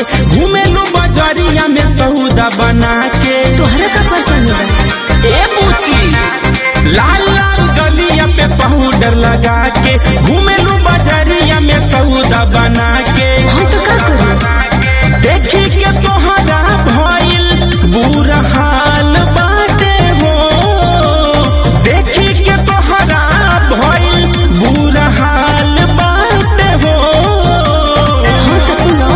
के घूमेलू बजरिया में सौदा बना के तोहरा का पसंद बा ए बुची लाल लाल गलिया पे पाउडर लगा के घूमेलू बजरिया में सौदा बना के हम तो का करी देखी के तोहरा भइल बुरा हाल बाटे हो देखी के तोहरा भइल बुरा हाल बाटे हो हाँ तो सुनो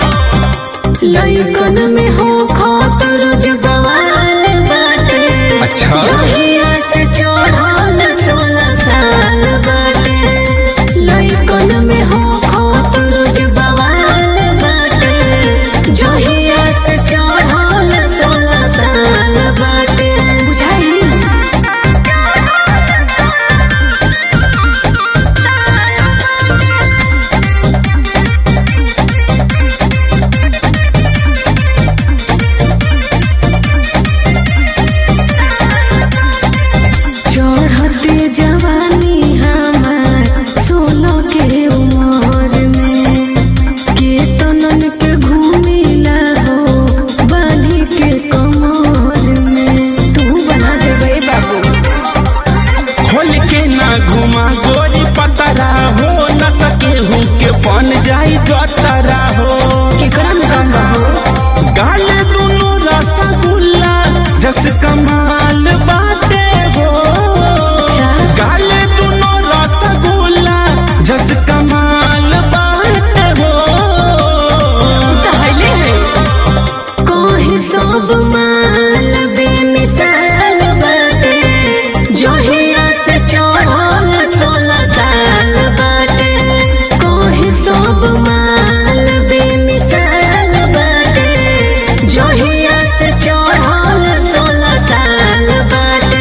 लइकन में हो खातर जवाल बाटे अच्छा। जहिया से चढ़ल सोलह साल बाटे लइकन में हो खातर जवाल बाटे जहिया से चढ़ल सोलह साल बाटे बुझाई चढ़ते जवानी हमार सोलह के उमर में के तनन के घूमिला हो बाली के कमर में तू बना देबे बाबू खोल के ना घुमा गोरी पतरा हो न त केहू के बन जाई जतरा हो केकरा में कम बाबू गाल दुनु रसगुल्ला जस कमाल बाटे हो गाल दुनु रसगुल्ला जस कमाल बाटे हो कहले है कहे सब माल बेमिसाल बाटे जहिया से चढ़ल सोलह साल बाटे कहे सब माल बेमिसाल बाटे जहिया से चढ़ल सोलह साल बाटे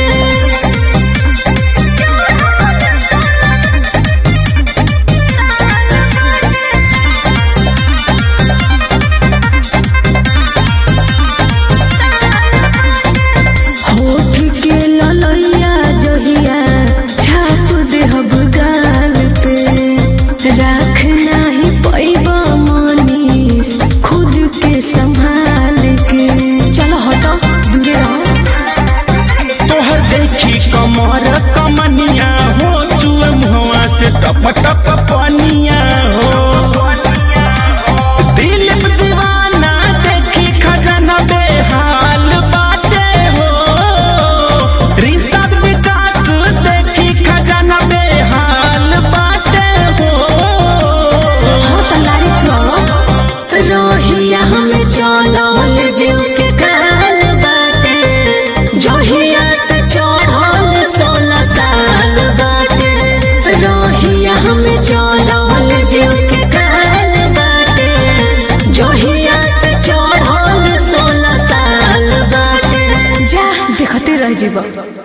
होठ के ललैया जहिया छाप देहब गाल पे राख नाही पैब मनीष खुद के संभाल के चलो हटो दूरे रहो तोहर देखी कमर कमनिया हो चुए मुहवा से टप टप पनिया हो दिल पे दीवाना देखी खजाना बेहाल बाटे हो रिसर्च विकास देखी खजाना बेहाल बाटे हो हाँ तो लारी छुआओ रहिया हमें चलल जीव के काल बाटे जहिया से चढ़ल सोलह साल बाटे रहिया हमें चलल जीव के काल बाटे जहिया से चढ़ल सोलह साल बाटे जा देखते रह जीवा